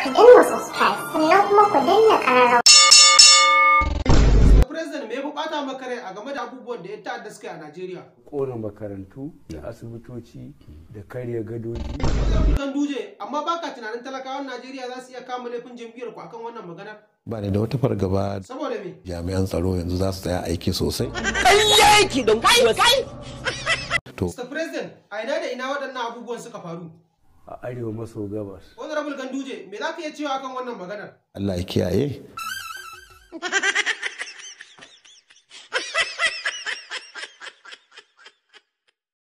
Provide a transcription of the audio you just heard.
ku danna subscribe sannan kuma ku danna ƙararrawa. President me ya bukata maka rai a game da abubuwan da ya ta'adda suka yi a Najeriya? kona makarantu da asibitoci da karya gadoji Kan duje, amma baka tunanin talakawan Najeriya za su iya kama laifin jam'iyyar ku akan wannan maganar? ba ni da wata fargaba Saboda me? jami'an tsaro yanzu za su tsaya aiki sosai to Mr. President, a ina da ina waɗannan abubuwan suka faru? a arewa maso gabas Honorable Ganduje, me za ka iya cewa akan wannan maganar? Allah ya kiyaye